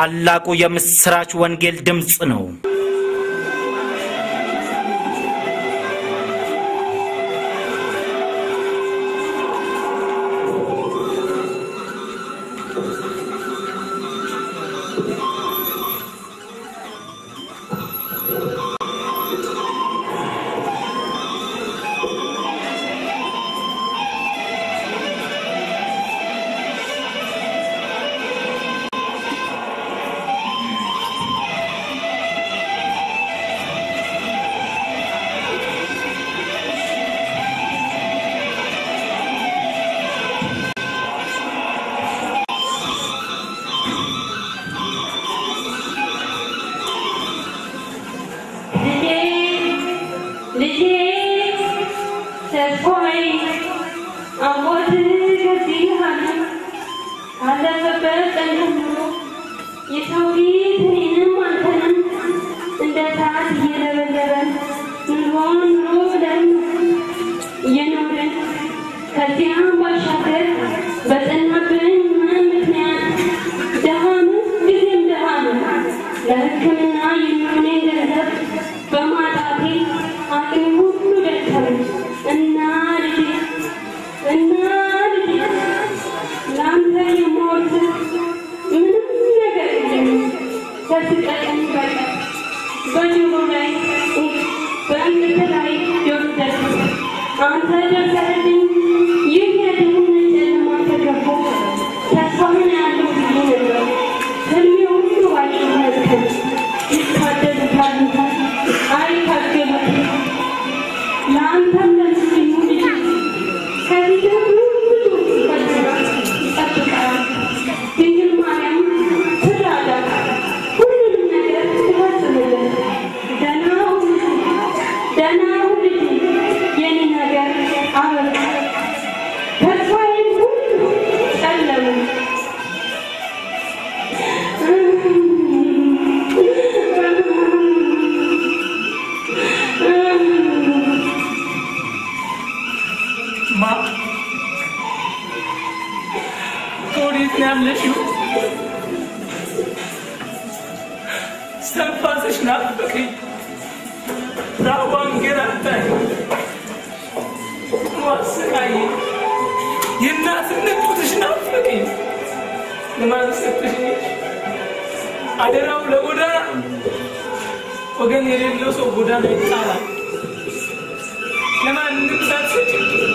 ታላቁ የምስራች ወንጌል ድምፅ ነው። ልጄ ልጄ ተስፋዬ አሞት ከዚህ ዓለም ካለፈበት ቀን ጀምሮ የሰው ፊት እኔንም አንተንም እንደ እሳት እየለበለበን ኑሮን ኑሮ ብለን እየኖርን ከዚያም ባሻገር በጠናብን ሕመም ምክንያት ድሃ ነው ጊዜም ድሃ ነው ለሕክምና የሚሆነኝ ገንዘብ በማጣቴ አቅሜ ሁሉ ደከመኝ እና ልጄ እና ልጄ ለአንተ የምወርስ ምንም ነገር የለኝም ከስቀቀኝ በቀር በጆሮ ላይ በእንግት ላይ ጆሮ ደርስ አንተ ደርሰህልኝ ይህ የድህነት ጨለማ ተገፎ ተስፋህን ያለው ጊዜ ነበር ህልሜ ሁሉ ባይሸመትከን ይታደሉታል አይታገሉትም ለአንተም ለምስኪኑ ልጅ ከዚህ ሁሉ ብዙ ፈተና ይጠብቃል ድንግል ማርያም ትራዳ ሁሉንም ነገር ትፈጽምልን ደህና ሁን ደህና ሁን የኔ ነገር አበቃ ተስፋዬን ሁሉ ጨለሙ ማ ከወዴት ነው ያለሽው? እስትንፋስሽ ናፈቀኝ፣ ራቧ አንገላታኝ፣ አሰቃየኝ። የእናትነት ጡትሽ ናፈቀኝ። ለማን ሰጥሽ? አደራው ለጎዳና ወገን የሌለው ሰው ጎዳና ይጣላል። ለማንም ሳትሰጪ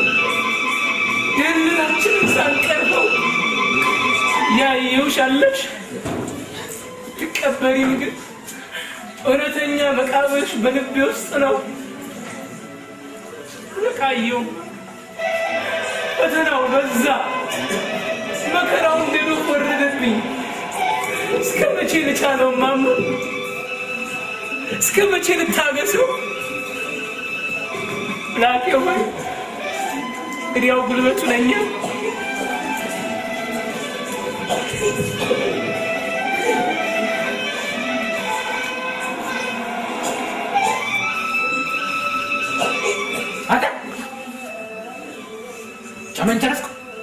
ደህንነታችንን ሳንቀርበው ያየውሽ አለሽ ትቀበሪም ግን እውነተኛ መቃብርሽ በልቤ ውስጥ ነው። ነቃየው ፈተናው በዛ፣ መከራው እንደ ዶፍ ወረደብኝ። እስከ መቼ ልቻለው ማማ? እስከ መቼ ልታገሰው? ላቄ ሆይ እንግዲያው ጉልበቱ ለኛ አንተ ጨመን ጨረስኩ?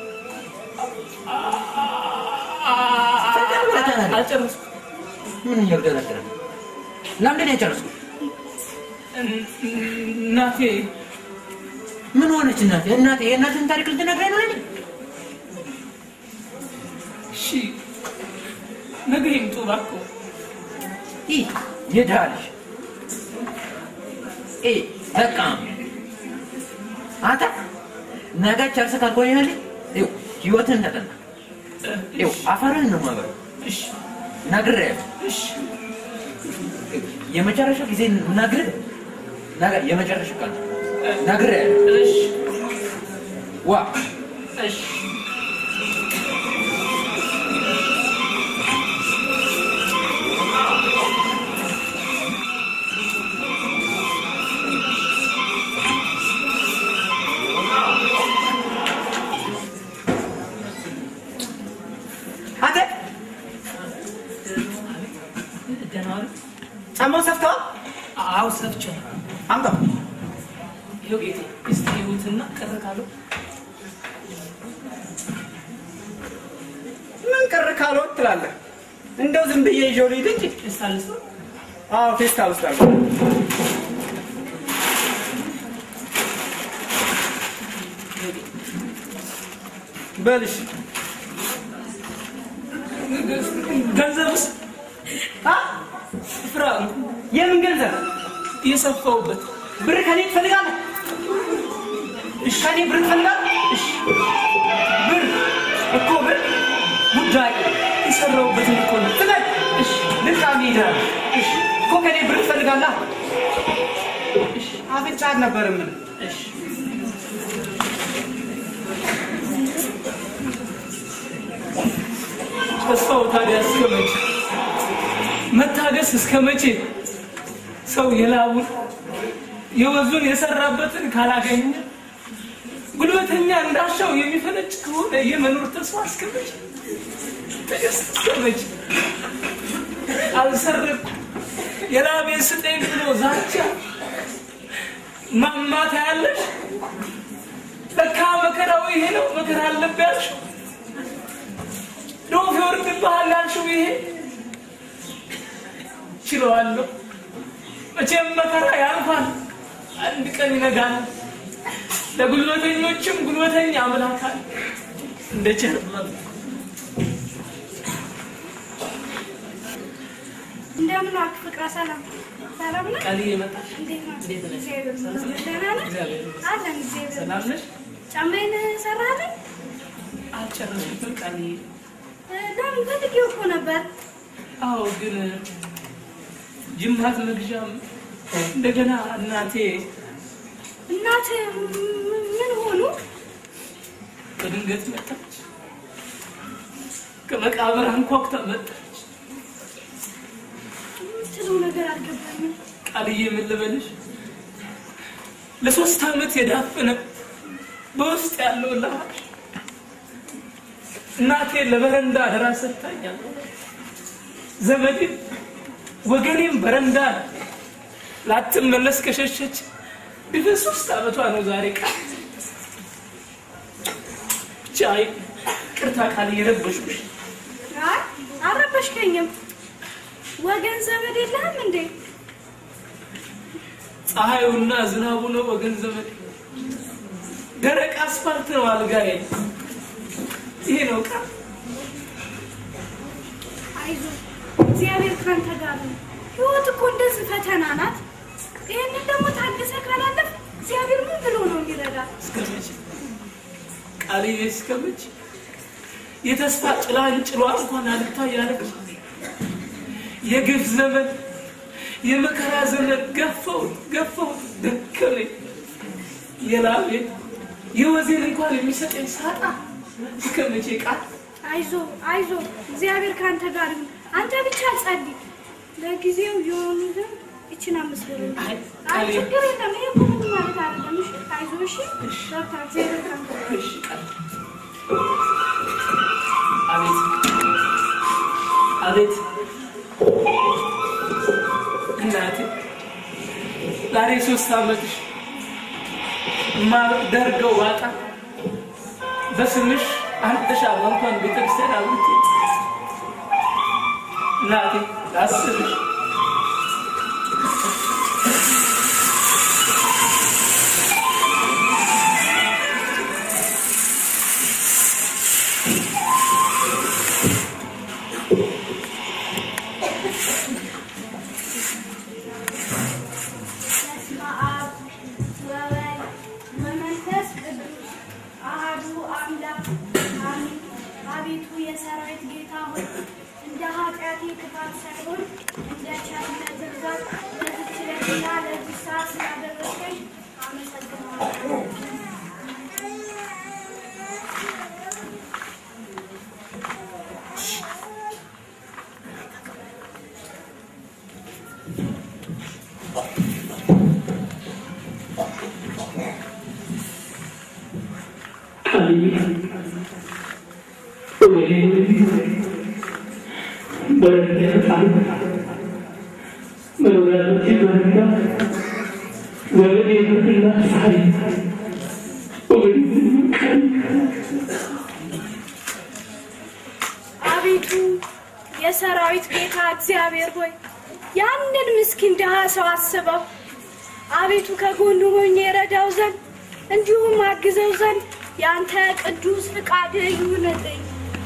አልጨረስኩም። ምን እያግደረደረ ነው? ለምንድን ነው የጨረስኩ? እናቴ ምን ሆነች እናቴ? እናቴ የእናትህን ታሪክ ልትነግረኝ ነው ለኔ? እሺ ነገ ይምጡ እባክዎ። ይህ የድሃ ልጅ ይህ በቃ አንተ ነገ ጨርሰህ ካልቆየህልኝ ይኸው ህይወትህን ተጠና። ይኸው አፈርህን ነው የማበላው። እሺ ነግሬሃለሁ። እሺ የመጨረሻ ጊዜ ነግርህ ነገ የመጨረሻ ቀን ነው። ነግሬሃለሁ። እሺ ዋ እሺ አንተ ደህና ዋሉ? ጫማውን ሰፍተዋል? አዎ ሰፍቼው። አምጣው። ይኸው ጌቴ እስቲ ይሁትና ቀረ ካለው ምን ቀረ ካልሆን ትላለህ? እንደው ዝም ብዬ ይዤው ልሂድ እንጂ ፌስታል ውስጥ አዎ ፌስታል ውስጥ አለ በልሽ ገንዘብስ አ ፍራ የምን ገንዘብ እየሰፋውበት ብር ከኔ ትፈልጋለህ እሺ ከኔ ብር ትፈልጋለህ እሺ ብር እኮ ብር ጉዳይ የሰራውበት እኮ ነው። ፍለግ እሺ ልቃሚ ይሄዳል እሺ እኮ ከኔ ብር ትፈልጋለህ እሺ አፍንጫት ነበር ምን እሺ ተስፋው ታዲያ እስከ መቼ? መታገስ እስከ መቼ? ሰው የላቡን የወዙን የሰራበትን ካላገኘ ጉልበተኛ እንዳሻው የሚፈነጭ ከሆነ የመኖር ተስፋ እስከ መቼ? ትዕግስት እስከ መቼ? አልሰረኩ የላቤን ስጠኝ ብሎ ዛቻ ማማታ ያለሽ ለካ መከራው ይሄ ነው። መከራ አለብህ ያልሽው ዶፍ ይወርድብሃል ያልሽው ይሄ ችለዋለሁ። መቼም መከራ ያልፋል፣ አንድ ቀን ይነጋል። ለጉልበተኞችም ጉልበተኛ አምላክ አለ እንደ ቸርነቱ። እንደምን ዋልክ ፍቅረ ሰላም ሰላም ነህ? ቃልዬ መጣሽ? እንዴት ነህ? እንዴት ነሽ? እግዚአብሔር ይመስገን። ደህና ነህ? እግዚአብሔር ይመስገን። አለን እግዚአብሔር ሰላም ነሽ? ጫማዬን ሰራህልኝ? አልጨረስኩትም ቃልዬ። እ፣ ለምን ፈልጌው እኮ ነበር። አዎ ግን ጅማት መግዣም እንደገና እናቴ እናትህ ም- ምን ሆኑ? በድንገት መጣች። ከመቃብር አንኳኩታ መጣች። የምትለው ነገር አልገባኝም። ቃልዬ ምን ልበልሽ፣ ለሶስት ዓመት የዳፈነ በውስጥ ያለው ላሽ እናቴ ለበረንዳ አደራ ሰጥታኛል። ዘመዴም ወገኔም በረንዳ ላትመለስ ከሸሸች ቢበን ሶስት ዓመቷ ነው ዛሬ። ቃል ብቻ ቅርታ ቃል እየረበሽኩሽ አይ አልረበሽከኝም። ወገን ዘመድ የለህም እንዴ? ፀሐዩና ዝናቡ ነው ወገን ዘመድ፣ ደረቅ አስፋልት ነው አልጋዬ። ይሄ ነው ቃል አይዞህ እግዚአብሔር ካንተ ጋር ነው። ህይወት እኮ እንደዚህ ፈተና ናት። ይህንን ደግሞ ታግሰህ ካላለፍ እግዚአብሔር ምን ብሎ ነው የሚረዳ? እስከመቼ ቃልዬ እስከመቼ የተስፋ ጭላንጭሏ እንኳን አልታይ ያለች የግፍ ዘመን የመከራ ዘመን ገፈው ገፈው ደከመኝ የላቤን የወዜን እንኳን የሚሰጠኝ ሳጣ እስከ መቼ ቃል አይዞ አይዞ እግዚአብሔር ከአንተ ጋር ይሁን። አንተ ብቻ ጸልይ። ለጊዜው የሆኑ ዘንድ ይችን አምስት ብር ነው። አይ አይ ቃል ችግር የለም። ይሄ እኮ ምንም ማለት አይደለም። እሺ አይዞ እሺ። በቃ እግዚአብሔር ከአንተ ጋር ይሁን። እሺ ቃል አቤት አቤት እናቴ ዛሬ ሶስት ዓመትሽ ማደርገው ዋጣ በስምሽ አንድ ሻማ እንኳን ቤተክርስቲያን አብርቴ እናቴ ላስብሽ በስመ አብ ወወልድ ወመንፈስ ቅዱስ አሐዱ አምላክ አሜን። አቤቱ የሰራዊት ጌታ ሆይ እንደ ኃጢአቴ ክፋት ሳይሆን እንደ ቸርነት ብዛት ለዚች ዕለትና ለዚህ ሰዓት ስላደረስከኝ አመሰግናለሁ። አቤቱ የሰራዊት እግዚአብሔር ሆይ ያንን ምስኪን ድሃ ሰው አስበው። አቤቱ ከጎኑ ሆኜ የረዳው ዘንድ እንዲሁም አግዘው ዘንድ የአንተ ቅዱስ ፍቃድ ይሁንልኝ።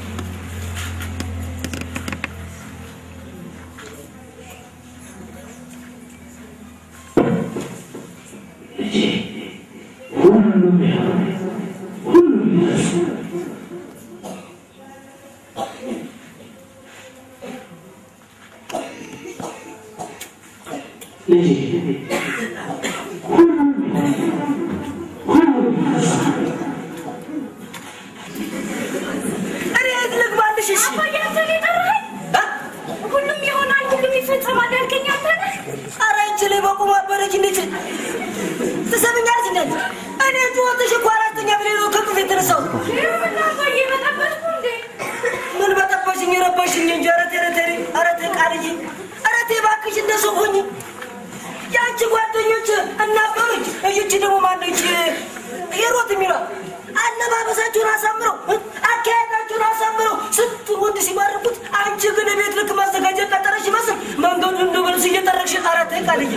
እኔ የት ልግባልሽ? እሺ አባዬ አንተ ነው የጠራኸኝ? ሁሉም ይሆናል፣ ሁሉም ይፈጸማል ያልከኝ አንተ ነህ? ኧረ አንቺ ላይ በቁም አበረች። እንዴት ትሰምኛለሽ? እንዴት እኔ ጩኸትሽ እኮ አራተኛ ብሌ ነው ከቅፍ የተነሳሁት። ይኸውልህ አባዬ በጠበጥኩ እንዴ? ምን በጠበሽኝ ረበሽኝ እንጂ ኧረ ተይ ኧረ ተይ ኧረ ተይ ቃልዬ ኧረ ተይ እባክሽ እንደሱ ሁኝ። የአንቺ ጓደኞች እናበሩኝ። እይቺ ደግሞ ማነች ሂሩት የሚሏት አለባበሳችሁን አሳምረው አካሄዳችሁን አሳምረው ስንት ወንድ ሲማርኩት፣ አንቺ ግን ቤት ልክ ማዘጋጀት ቀጠረሽ ይመስል መንገዱን እንደ በልስ እየጠረግሽ ኧረ ተይ ቃልዬ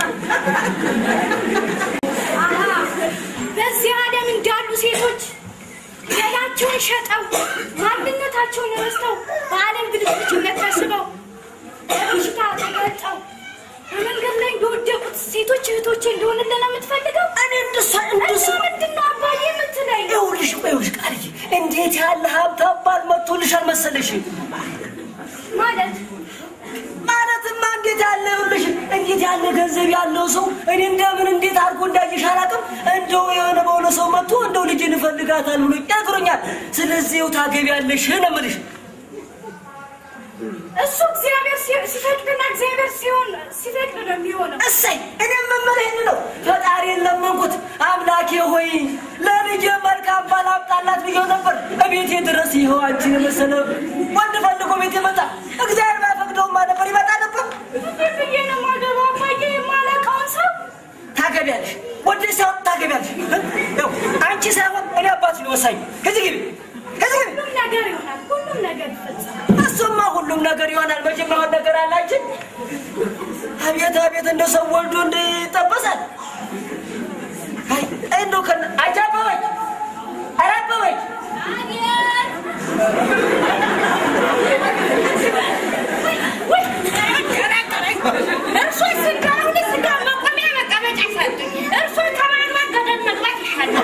አሃ በዚህ ዓለም እንዳሉ ሴቶች ገላቸውን ሸጠው ማንነታቸውን ረስተው በዓለም ብልሽነት ተስበው በበሽታ ተገልጠው በመንገድ ላይ እንደወደቁት ሴቶች እህቶቼ እንደሆንልን ነው የምትፈልገው? እኔ እንደሷ እንደሷ እና ምንድን ነው አባዬ የምትለኝ? ይኸውልሽ ይኸውልሽ ቃልዬ እንዴት ያለ ሀብት አባል መጥቶልሻል መሰለሽ ማለት ማለትማ እንዴት ያለ ይኸውልሽ እንዴት ያለ ገንዘብ ያለው ሰው እኔ እንደምን እንዴት አድርጎ እንዳየሽ አላውቅም እንደው የሆነ በሆነ ሰው መጥቶ እንደው ልጅን እፈልጋታል ብሎ ነግሮኛል ስለዚህ ይኸው ታገቢያለሽ ነው የምልሽ እሱ እግዚአብሔር ሲ- ሲፈቅድና እግዚአብሔር ሲሆን ሲፈቅድ ነው የሚሆነው። እሰይ እኔም የምልህ ይህን ነው ፈጣሪን ለመንኩት አምላኬ ሆይ ለልጄ መልካም ባል አምጣላት ብዬው ነበር እቤቴ ድረስ ይኸው አንቺን የመሰለ ወንድ ፈልጎ ቤት መጣ እግዚአብሔር ባይፈቅደውማ ነበር ይመጣ ነበር እንዴት ብዬ ነው የማገባው አባዬ የማላውቀውን ሰው? ታገቢያለሽ ወደ ሳይሆን ታገቢያለሽ ይኸው አንቺ ሳይሆን እኔ አባት ነው ወሳኝ ከዚህ ግቢ ከዚህ ግቢ ሁሉም ነገር ይሆናል፣ ሁሉም ነገር ይፈጸማል። እሱማ ሁሉም ነገር ይሆናል መቼም የሆን ነገር አላችን አቤት አቤት እንደ ሰው ወልዶ እንደ ይጠበሳል አይ እንደው ከነ አንቺ አበበች ኧረ አበበች እርሶ ስጋ ሁሉ ስጋ መቆሚያ መቀመጫ ሰጡኝ። እርሶ ከማግባት ገደል መግባት ይሻላል።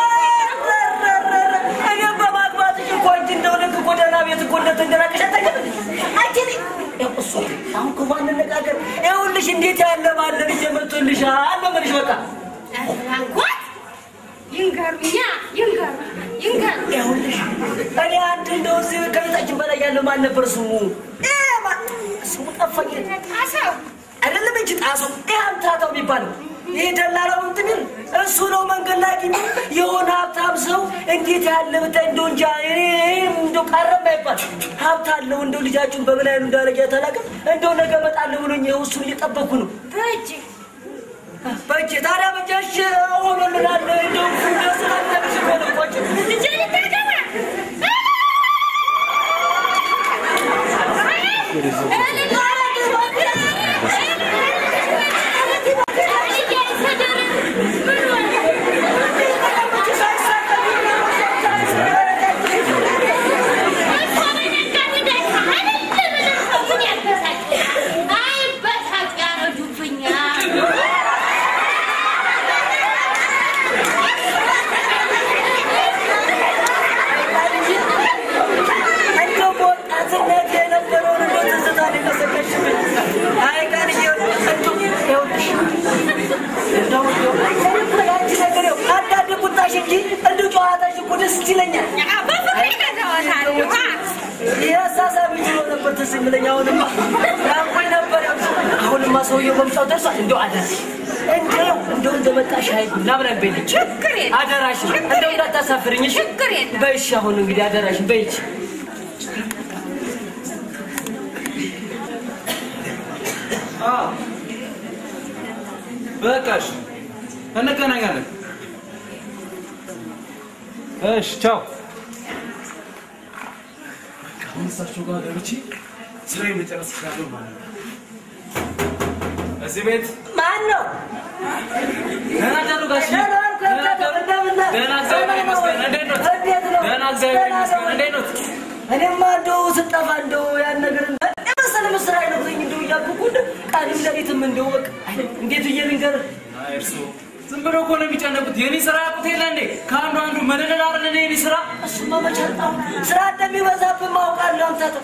እኔም በማግባትሽ እኮ አንቺ እንደው ልክ ጎዳና ቤት እኮ እንደተንደራቀሽ አታውቂም አንቺ እኔ ያው እሱ አሁን ክፉ አንነጋገር ይኸውልሽ እንዴት ያለ ባለ ልጅ መጥቶልሻል ነው የምልሽ በቃ አጎት ይንገሩኛ፣ ይንገሩ፣ ይንገሩ። ይኸውልሽ እኔ አንድ እንደው እዚህ ከቤታችን በላይ ያለው ማን ነበር ስሙ እ ማን ስሙ ጠፋኝ ጣሰው አይደለም እንጂ ጣሱ ይህ አምታታው የሚባለው ይህ ደላላው እንትን ይል እሱ ነው መንገድ ላይ አግኝቶ የሆነ ሀብታም ሰው እንዴት ያለ ብታይ እንደው እንጃ እኔ እንደው ቀረም አይባል ሀብት አለው እንደው ልጃችሁን በምን አይኑ እንዳረጊያ ታላቅም እንደው ነገ እመጣለሁ ብሎኝ ይኸው እሱን እየጠበኩ ነው በእጅ በእጄ ታዲያ በጃሽ ሆኖልናል እንደው ስላነብሽ ሆነቆች ልጄ ልታገባ እንደው በወጣትነት የነበረውን እንደው ትዝታ ነው የቀሰቀሽብኝ። አይ ቃልዬ እንደው ይኸውልሽ እንደው እንደው ያንቺ ነገር ይኸው አንዳንድ ቁጣሽ እንጂ እንደው ጨዋታሽ እኮ ደስ ይለኛል። ይህ አሳሳቢ ብሎ ነበር ትዝ የሚለኝ። አሁንማ ናፍቆኝ ነበር። አሁንማ ሰውዬው መምጫው ደርሷል። እንደው አደራሽ እንደው እንደው እንደመጣሽ አይ ናብረን በይልኝ ችግር የለም። አደራሽ እንደው እንዳታሳፍርኝ እሺ? ችግር የለም። በይሽ አሁን እንግዲህ አደራሽ በይች በቃሽ፣ እንገናኛለን። እሺ፣ ቻው። አሁን እሳቸው ጋር ገብቼ ስራዬን መጨረስ እችላለሁ ማለት ነው። እዚህ ቤት ማን ነው? ደህና አደሩ ጋሽ ደህና ዋልክ? ደህና አደሩ? እንደምን ነህ? ደህና እግዚአብሔር ይመስገን እንዴት ኖት እንዴት ነው? ደህና እግዚአብሔር ደህና ይመስገን ነው። እንዴት ኖት እኔማ እንደው ስጠፋ እንደው ያን ነገር የመሰለ ምስራ አይነግረኝ እንደው እያልኩ እንደው ቃልም ሌሊትም እንደው በቃ እንዴት ብዬ ልንገርህ? አይ እርስዎ ዝም ብሎ እኮ ነው የሚጨነቁት የኔ ስራ ያውቁት የለ እንዴ ከአንዱ አንዱ መደለል አይደል የኔ ስራ እሱማ መቼ አጣሁ። ስራ እንደሚበዛብህ ማውቃለሁ። አንተ ተው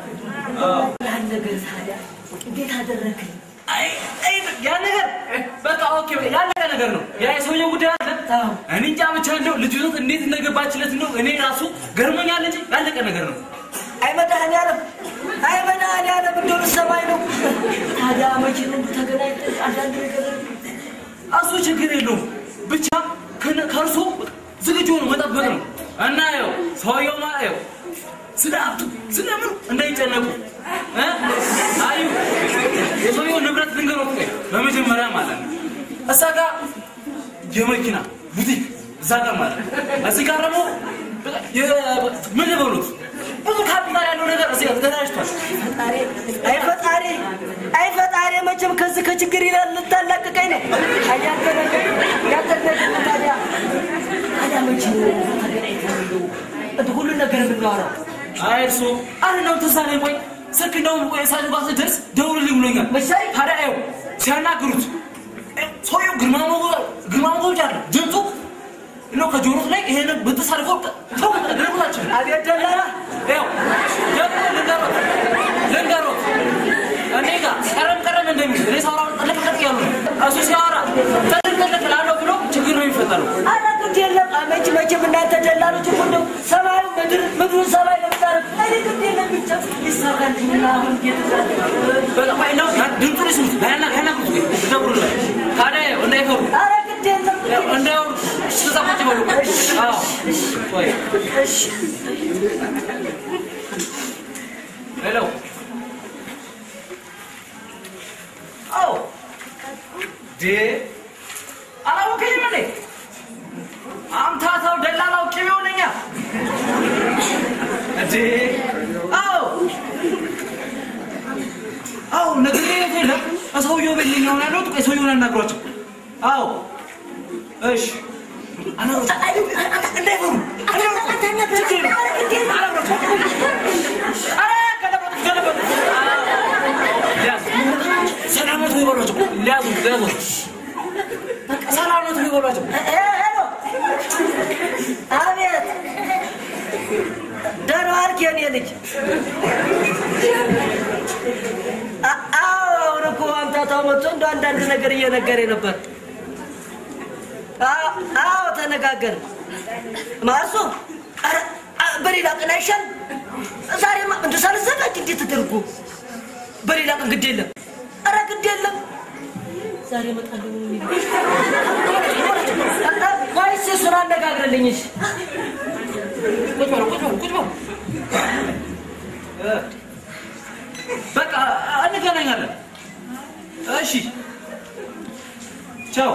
ያን ነገር ታዲያ እንዴት አደረግህ? አይ አይ ያ ነገር በቃ ኦኬ ያለቀ ነገር ነው ያ የሰውየው ጉዳይ አለ አዎ። እኔ እንጃ ብቻ እንደው ልጅቶት እንዴት እንደገባችለት ነው እኔ ራሱ ገርሞኛል እንጂ ያለቀ ነገር ነው አይ መድኃኒዓለም አይ መድኃኒዓለም እንደው ልትሰማኝ ነው። ታዲያ መቼ ነው ተገናኝተን አንዳንድ ነገር እሱ ችግር የለውም ብቻ ከነ- ከእርሶ ዝግጁ ሆኖ መጠበቅ ነው እና ያው ሰውየው ማለት ያው ስለ ሀብቱ ስለ ምኑ እንዳይጨነቁ እ? አዩ የሰውየው ንብረት ልንገሮት ቆይ በመጀመሪያ ማለት ነው እዛ ጋር የመኪና ቡቲክ እዛ ጋር ማለት ነው እዚህ ጋር ደግሞ በቃ የ- ምን ልበሉት ብዙ ካፒታል ያለው ነገር እዚህ ጋር ተደራጅቷል ፈጣሪ አይ ፈጣሪ አይ ፈጣሪ መቼም ከዚህ ከችግር ይላል ልታላቅቀኝ ነው። አይ ያንተ ነገር ያንተ ነገር ታዲያ ታዲያ መቼ ነው ተገናኝተን እንደው እንትን ሁሉን ነገር የምናወራው? አይ እርሶ አሁን ነው ተሳኔ ቆይ ስልክ እንደውም ቆይ ሳሉ ጋር ስደርስ ደውልልኝ ብሎኛል። መሳይ? ታዲያ ይኸው ሲያናግሩት እ፣ ሰውየው ግርማ ሞገ- ግርማ ሞገስ አለ ድምፁ ነው ከጆሮት ላይ ይሄን ብጥስ አድርጎ ተው ደረጉላቸው። አቤት ደላላ ይኸው ደግሞ ልንገሮት ልንገሮት እኔ ጋር ቀረም ቀረም እንደሚል እኔ ሳወራ ጠለቅ ጠለቅ ያሉ ነው። እሱ ሲያወራ ጠለቅ ጠለቅ ላለው ብሎ ችግር ነው የሚፈጠረው። ኧረ ግድ የለም መቼ መቼም እናንተ ደላሎች እኮ እንደው ሰማዩ ምድር ምድሩን ሰማይ ለምታረግ እኔ ግድ የለም ብቻ ይሰራል እና አሁን እየተሰራ በቃ ቆይ ነው ድምፁን ይስሙት ያና ያናግሩት ወይ ደውሉለት። ታዲያ ይኸው እንዳይፈሩ ኧረ ግድ የለም እንደው እዛ ቁጭ በሉ። አዎ ቆይ እሺ ሄሎ አዎ ዴ አላወቀኝም እንዴ አምታታው ደላላው ቅቤው ነኛ እንዴ አዎ አዎ ነግሬ የለም ሰውየው ቤት ነኝ አሁን ያለሁት ቆይ ሰውየውን አናግሯቸው አዎ እሺ አናግሯቸው እንዳይፈሩ ችግር የለም አናግሯቸው ኧረ ገለበጡት ገለበጡት ሰላመቱ ይበሏቸው ሊያዙ ሊያዙ ሰላመቱ ይበሏቸው ሄሎ አቤት ደህና ዋልክ የኔ ልጅ አ- አዎ አሁን እኮ አምታታው መጥቶ እንደ አንዳንድ ነገር እየነገረኝ ነበር አ- አዎ ተነጋገርን ማርሶ ኧረ፣ አ- በሌላ ቀን አይሻል ዛሬማ እንደ ሳልዘጋጅ እንዴት ተደርጎ በሌላ ቀን ግድ የለም ኧረ ግድ የለም ዛሬ እመጣለሁ ወይስ እሱን አነጋግርልኝ እሺ ቁጭ በሉ ቁጭ በሉ ቁጭ በሉ እ፣ በቃ እንገናኛለን እሺ ቻው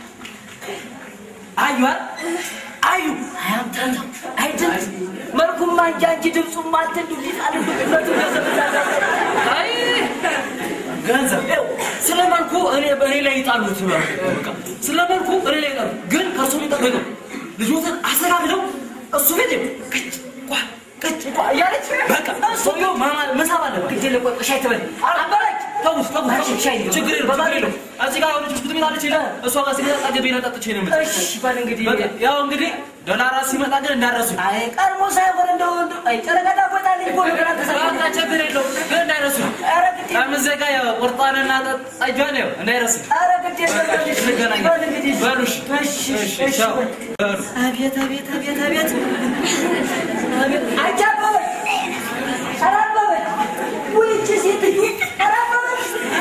አዩዋል አዩ አያምታታው አይደል መልኩማ እንጂ አንቺ ድምፁማ አንተ እንዲሁ ሊጣል ሁለቱ አይ ገንዘብ ይኸው ስለ መልኩ እኔ በእኔ ላይ ይጣሉት ይበሉ። በቃ ስለ መልኩ እኔ ላይ ይጣሉ። ግን ከእሱ የሚጠበቀው ልጆትን አስተካክለው እሱ ቤት ይኸው ቅጭ ቋ ቅጭ ቋ እያለች በቃ ሰውየው ማማ- መሳብ አለበት። ግድ የለም ቆይ ሻይ ትበል አበላች ተውት ተውት እሺ፣ ተውት። ሻይ ነው። ችግር የለውም ችግር የለውም። እዚህ ጋር የሆነች ብስኩት ቤት አለች ይላል። እሷ ጋር ሲመጣ ጠገቤና ጠጥቼ ነው የምልህ። እሺ በል እንግዲህ በቃ ያው እንግዲህ ዶላራ ሲመጣ ግን እንዳረሱ አይ ቀድሞ ሳይሆን እንደው እንደው አይ ጨረቃ ዳቦታልኝ እኮ ነገር አልተሰራ በቃ ችግር የለውም ግን እንዳይረሱ ኧረ ግድ የለም ከምዘጋ ቁርጣንና ጠጇን ያው እንዳይረሱ ኧረ ግድ የለም በል እሺ፣ እንገናኝ። በል እንግዲህ በሉ እሺ። እሺ እሺ እሺ ቻው። በል። በሉ። አቤት አቤት አቤት አቤት አቤት አንቺ አበበች ኧረ አበበች ውይ ይህቺ ሴትዮ ኧረ አበበች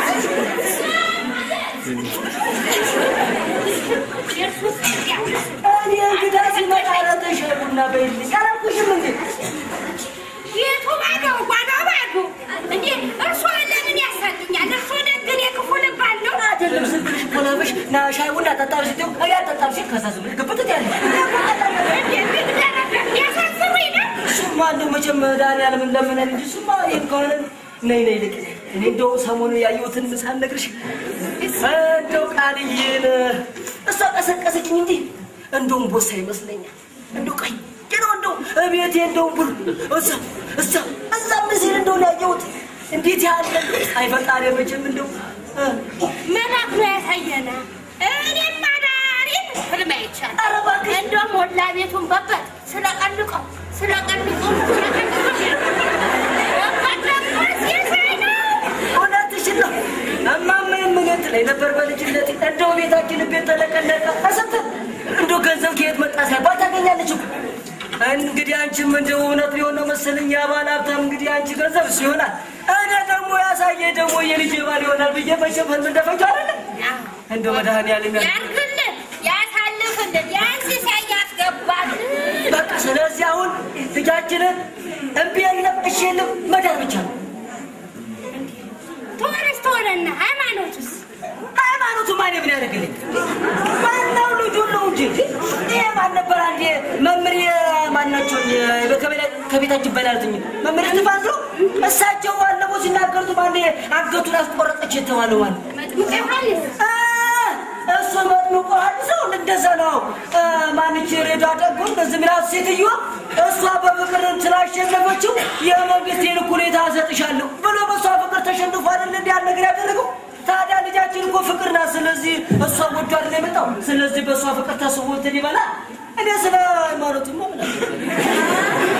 እኔ እንግዳ ሲመጣ ኧረ ተይ ሻይ ቡና በይልኝ አላልኩሽም እንዴ የቱ ባዶ ጓዳ ባዶ እንዴ እርሶ ለምን ያሳልኛል? እርሶ ደግን የክፉ ልብ አለው። አይደለም ዝም ብለሽ እኮ ነው ብለሽ ና ሻይ ቡና ጠጣ ስትይው እኔ አልጠጣም ሲል ከዛ ዝም ብለሽ ግብት ትያለሽ እንዴ ምን ደረገ? ያሳዝኑኝ ነው። እሱማ እንደው መቼም መድኃኒዓለም ለምነን እንጂ እሱማ ይሄን ከሆነ ነይ ነይ ልቅ እኔ እንደው ሰሞኑን ያየሁትን ሳልነግርሽ እንደው ቃልዬን እሷ ቀሰቀሰችኝ እንጂ እንደውም ቦሳ ይመስለኛል። እንደው ቀይ ነው እንደው እቤቴ እንደው ብሉ እዛ እዛ እዛ ምን ሲል እንደው ነው ያየሁት። እንዴት ያለ አይፈጣሪ መቼም እንደው እ፣ መላክ ነው ያሳየነ። እኔም አዳሪ ህልም አይቻል ኧረ እባክሽ እንደውም ሞላ ቤቱን በበት ስለቀልቀው ስለቀልቀው እውነትሽን ነው። እማማ የምነት ላይ ነበር በልጅነት እንደው ቤታችን ቤት ተለቀለቀ አሰተ እንደው ገንዘብ ከየት መጣ ሳይባል ታገኛለች እኮ። እንግዲህ አንቺም እንደው እውነት ሊሆን ነው መሰለኝ የባለ ሀብታም እንግዲህ አንቺ ገንዘብ እሱ ይሆናል። እኔ ደግሞ ያሳየ ደግሞ የልጅ ባል ይሆናል ብዬ መቼም ህልም እንደፈቸው አይደለም እንደው መድኃኒዓለም ያ ያርግልን ያሳልፍልን ያንሲሳ ያስገባል በቃ ስለዚህ አሁን ልጃችንን እምቢ የለም እሺ የለም መዳር ብቻ ነው። ተወረስ ተወረና ሃይማኖትስ ሃይማኖቱ ማን ምን ያደርግልኝ? ዋናው ልጁ ነው እንጂ ይሄ ማን ነበር? አንዴ መምህር ማናቸው ከቤታችን በላልትኝ መምህር ትፋዝ ነው። እሳቸው ባለፈው ሲናገሩት ባንዴ አንገቱን አስቆረጠች የተባለው ማለት መጥምቀ ዮሐንስ አ፣ እሱ መጥምቁ ዮሐንስ ነው። እንደዛ ነው። አ፣ ማንች ሬዳ ጠጉ እንደዚህ ሚላት ሴትዮ እሷ በፍቅር ስላሸነፈችው የመንግስቴን እኩሌታ እሰጥሻለሁ ብሎ በእሷ ፍቅር ተሸንፎ አይደል እንዲህ ያን ነገር ያደረገው። ታዲያ ልጃችን እኮ ፍቅር ናት። ስለዚህ እሷ ወዶ አይደል የመጣው። ስለዚህ በእሷ ፍቅር ተስቦ እንትን ይበላል። እኔ ስለ ሃይማኖትማ ምን አውቃለሁ?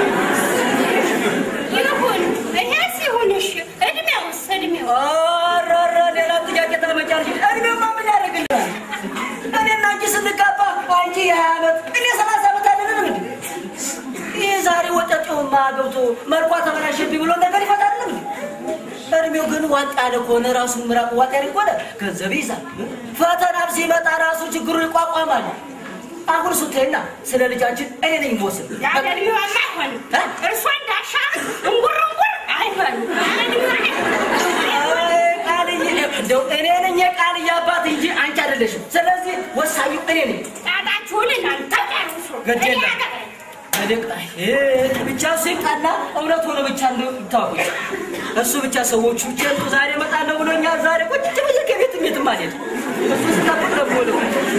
ይሁን ይሄስ ይሁን እሺ እድሜውስ እድሜው ኧረ ኧረ ሌላ ጥያቄ ታመጫለሽ። እድሜማ ምን ያደርግልናል? እኔና አንቺ ስንጋባ አንቺ የሀያ ዓመት እኔ ሰላሳ ዓመት አይደለንም እንዴ? ይህ ዛሬ ወጠጤውማ ገብቶ መልኳ ተበላሸብኝ ብሎ ነገር ይፈታልም እንዴ? እድሜው ግን ዋጥ ያለ ከሆነ ራሱ ምራቅ ዋጥ ያለ ከሆነ ገንዘብ ይይዛል። ፈተናም ሲመጣ ራሱ ችግሩ ይቋቋማል። አሁን እሱ ተይና ስለ ልጃችን እኔ ነኝ የምወስድ። ያለ እድሜዋማ አይሆንም እርሷ እንዳሻ እንጉር እንጉር አይሆንም ያለ እድሜዋ አይሆንም አይ፣ ቃልዬ እንደው እኔ ነኝ የቃልዬ አባት እንጂ አንቺ አይደለሽም። ስለዚህ ወሳኙ እኔ ነኝ። ጣጣችሁን እናንተ ጨርሱ ግድ እኔ የለም። አገባኝ እልቅ አይ፣ ብቻ እሱ ይምጣና እውነት ሆነ ብቻ እንደው ይታወቅ። እሱ ብቻ ሰዎቹ ብቻ እሱ ዛሬ እመጣለሁ ብሎኛል። ዛሬ ቁጭ ብዬ ከቤትም የትም አልሄድም። እሱ ስጠብቅ ነው የምውለው።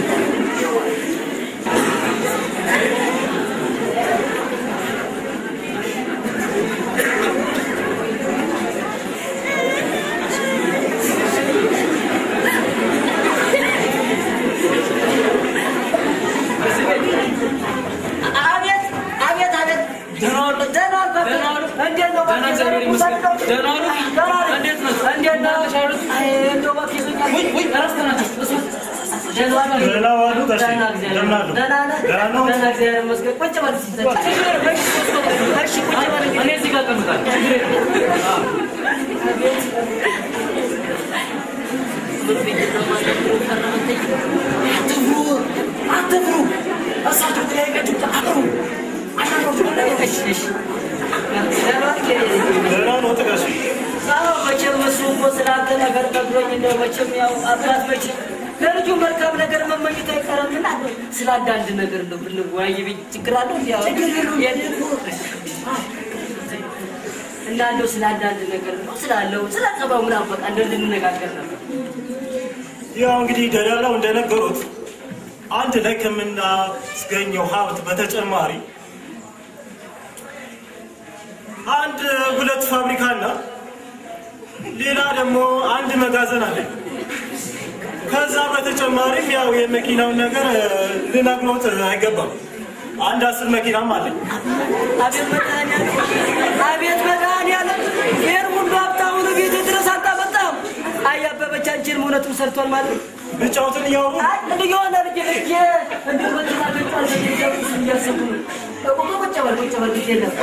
አቤት አቤት አቤት ደህና ዋሉ። ደህና ዋሉ። ደህና ዋሉ። እንዴት ነው? ደህና እግዚአብሔር ይመስገን። ደህና ዋሉ። ደህና ነኝ። እንዴት ነው? እንዴት ነው? እንዴት ነሽ? አይ እንደው እባክህ ይዞኛል። ውይ ውይ እረፍት ናቸው እሱ ደህና ዋሉ። ደህና ዋሉ ጋሼ። ደህና እግዚአብሔር ደህና ዋሉ። ደህና ነህ? ደህና ነው? ደህና እግዚአብሔር ይመስገን። ቁጭ በል እስኪ ዘጭ። እሺ ቁጭ በል እንግዲህ። እኔ እዚህ ጋር እቀምጣለሁ ችግር የለም። አትፍሩ አትፍሩ። እሳቸው ተለያይቃችሁ አፍሩ እሺ እሺ ደህና ነህ? ደህና ነው ጋሼ። አዎ መቼም እሱ እኮ ስላንተ ነገር ነግሮኝ እንደው መቼም ያው አባት መቼም ለልጁ መልካም ነገር መመኘት አይቀርምና እንደው ስለ አንዳንድ ነገር እንደው ብንወያይ ብዬ ችግር አለው እንዲ እና እንደው ስለ አንዳንድ ነገር ነው ስላለው ስለ ጸባው ምናምን በቃ እንደው ልንነጋገር ነበር። ያው እንግዲህ ደላላው እንደነገሩት አንድ ላይ ከምናስገኘው ሀብት በተጨማሪ አንድ ሁለት ፋብሪካና ሌላ ደግሞ አንድ መጋዘን አለ። ከዛ በተጨማሪም ያው የመኪናውን ነገር እ፣ ልነግሮት አይገባም። አንድ አስር መኪናም አለኝ። አቤት መድኃኒዓለም አቤት መድኃኒዓለም ይሄን ሁሉ ሀብታሙን ቤት ድረስ አታመጣም። አይ አበበች አንቺን እውነቱን ሰርቷል ማለት ነው። ብቻውትን እያወሩ አይ እንደ የሆነ ልጅ ልጅ እንደ መኪና ገጫል እያሰቡ ነው። ቁጭ ቁጭ በል ቁጭ በል ጊዜ የለም።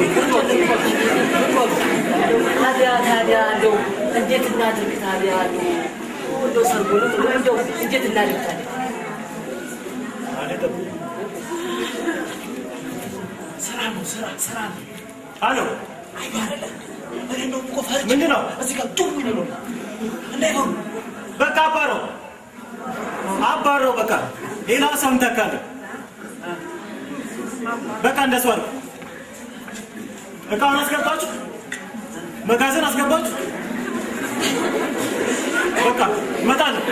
ታዲያ ታዲያ እንደው እንዴት እናድርግ ታዲያ እንደው እንደው ሰርጉንም እንደው እንዴት እናድርግ ታዲያ አይደለም። ስራ ነው ስራ ስራ ነው። አሎ እኔ እንደውም እኮ ፈርቼ ምንድን ነው? እዚህ ጋር ጩም ይሉ ነው እንዳይሆኑ በቃ አባረው አባረው። በቃ ሌላ ሰው እንተካለን። በቃ እንደሱ አድርግ። እቃውን አስገባችሁ፣ መጋዘን አስገባችሁ። በቃ እመጣለሁ።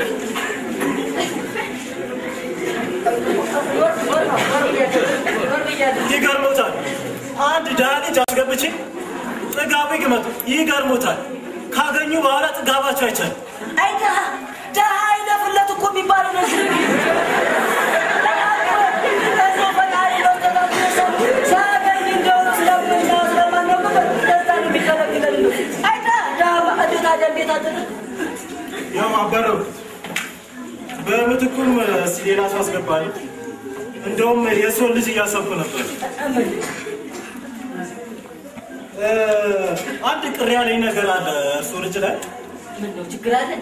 ይገርሞታል። አንድ ድሃ ልጅ አስገብቼ ጥጋቡ ይግመጡ። ይገርሞታል። ካገኙ በኋላ ጥጋባቸው አይቻልም። አይ ድሀ ድሀ አይለፍለት እኮ የሚባለው ነው። እንደው ፈጣሪ ነው ተባብሮ ሰው ሲያገኝ እንደው ስለምና ስለማናውቅ ደስታን የሚከለክለን ነው። አይ ድሀ ድሀ እንዴት አደ እንዴት አደረ ያው አበረው በምትኩም እስኪ ሌላ ሰው አስገባል። እንደውም የሰውን ልጅ እያሰብኩ ነበር። እ፣ አንድ ቅር ያለኝ ነገር አለ እርሶ ልጅ ላይ ምን ነው ችግር አለ?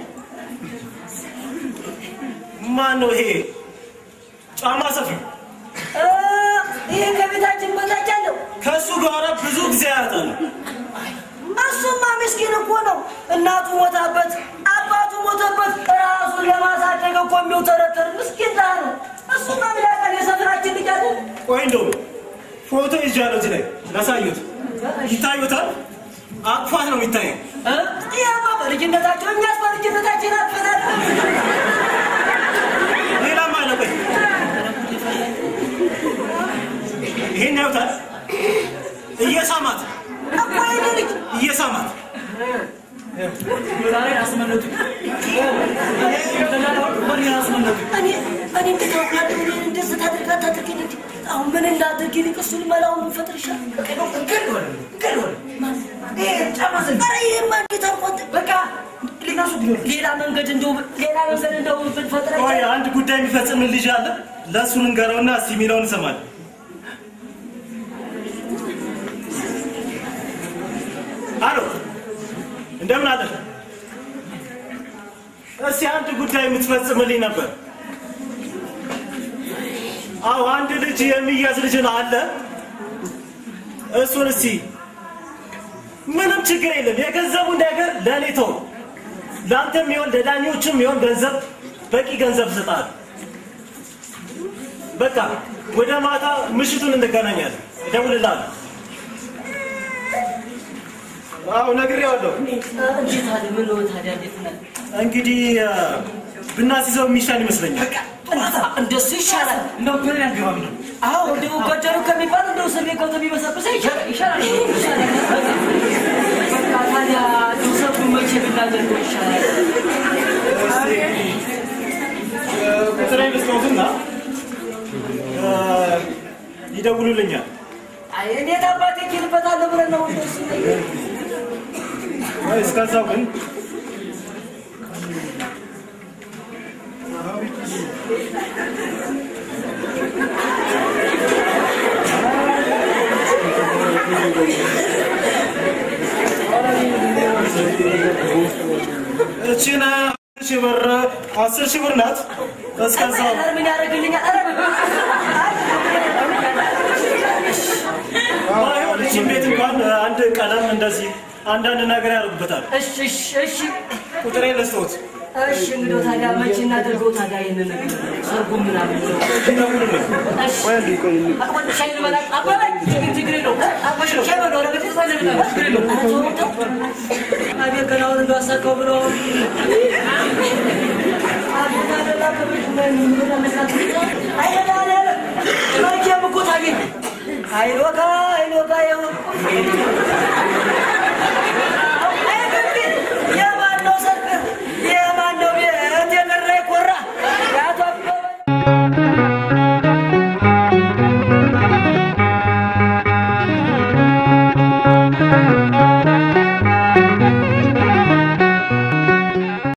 ማን ነው ይሄ ጫማ ሰፊ? እ፣ ይሄ ከቤታችን በታች አለው። ከእሱ ጋር ብዙ ጊዜ ያጣል። እሱማ ምስኪን እኮ ነው። እናቱ ሞታበት፣ አባቱ ሞተበት፣ ራሱን ለማሳደግ እኮ የሚውተረተር ምስኪን ድሀ ነው። እሱማ ምን ያውቃል? የሰፈራችን ልጅ አይደል? ቆይ እንደውም ፎቶ ይዣለሁ እዚህ ላይ ላሳዩት። ይታዩታል? አቅፋት ነው የሚታየው። እ? ያማ በልጅነታቸው እኛስ በልጅነታችን አጥፈናል። ሌላም አለ። ቆይ ይሄን ያዩታል? እየሳማት እኮ የኔ ልጅ እየሳማት ዛሬ አስመለጡ። በሬን አስመለጡ። እኔ እኔ እንዴት አውቃለሁ? እኔን እንደዚህ ታደርጋ ታደርገኝ እንጂ አሁን ምን እንዳደርግ ይልቅ እሱን መላውን ብንፈጥር ይሻላል። ኧረ ይሄማ እንዴት አልኳት። በቃ ሌላ መንገድ እንደው ሌላ መንገድ እንደው ብንፈጥር ቆይ አይቻልም? አንድ ጉዳይ የሚፈጽም ልጅ አለ። ለእሱ ንገረውና እስቲ የሚለውን እንሰማለን። አሎ እንደምን አለ? እስቲ አንድ ጉዳይ የምትፈጽምልኝ ነበር። አዎ አንድ ልጅ የሚያዝ ልጅ ነው አለ። እሱን እስቲ ምንም ችግር የለም። የገንዘቡን ነገር ለእኔ ተው። ለአንተም የሚሆን ለዳኞችም የሚሆን ገንዘብ በቂ ገንዘብ ስጣል። በቃ ወደ ማታ ምሽቱን እንገናኛለን። እደውልልሃለሁ። አዎ ነግሬዋለሁ። እንዴት አለ ምን ነው ታዲያ እንዴት ነው? እንግዲህ እ፣ ብናስይዘው የሚሻል ይመስለኛል። በቃ እንደሱ ይሻላል። እንደው ብሬን አልገባም ነው። አዎ እንደው ገደሉ ከሚባል እንደው እስር ቤት ገብቶ ቢበሰብሰ ይሻላል ይሻላል ይሻላል። በቃ ታዲያ እንደው ሰብሩ መቼ ብናደርገው ይሻላል? ቁጥሬ ልስጠውትና እ፣ ይደውሉልኛል። አይ እንዴት አባቴ እችልበታለሁ ብለን ነው እንደሱ ወይ እስከዛው ግን እቺን አስር ሺህ ብር አስር ሺህ ብር ናት። እስከዛው ኧረ ምን ያደርግልኛል? ኧረ ባይሆን እቺን ቤት እንኳን አንድ ቀለም እንደዚህ አንዳንድ ነገር ያደርጉበታል። እሺ እሺ እሺ ቁጥሬ ልስጦት እሺ እንግዲህ ታዲያ መቼ እናደርገው ታዲያ ይሄንን ሰርጉ ምናምን ነው? ይደውሉልኝ። እሺ ሻይ ልበላ አባባ ችግር ችግር የለውም አባሽ ሻይ በለው ነገር ችግር የለውም ኧረ ተው ተው አቤት ገና አሁን እንደው አሳካው ብሎ አቤት አደላ ከቤት ምን ምን አመሳት አይደል መቼም እኮ ታገኝ አይሎካ አይሎካ ይሁን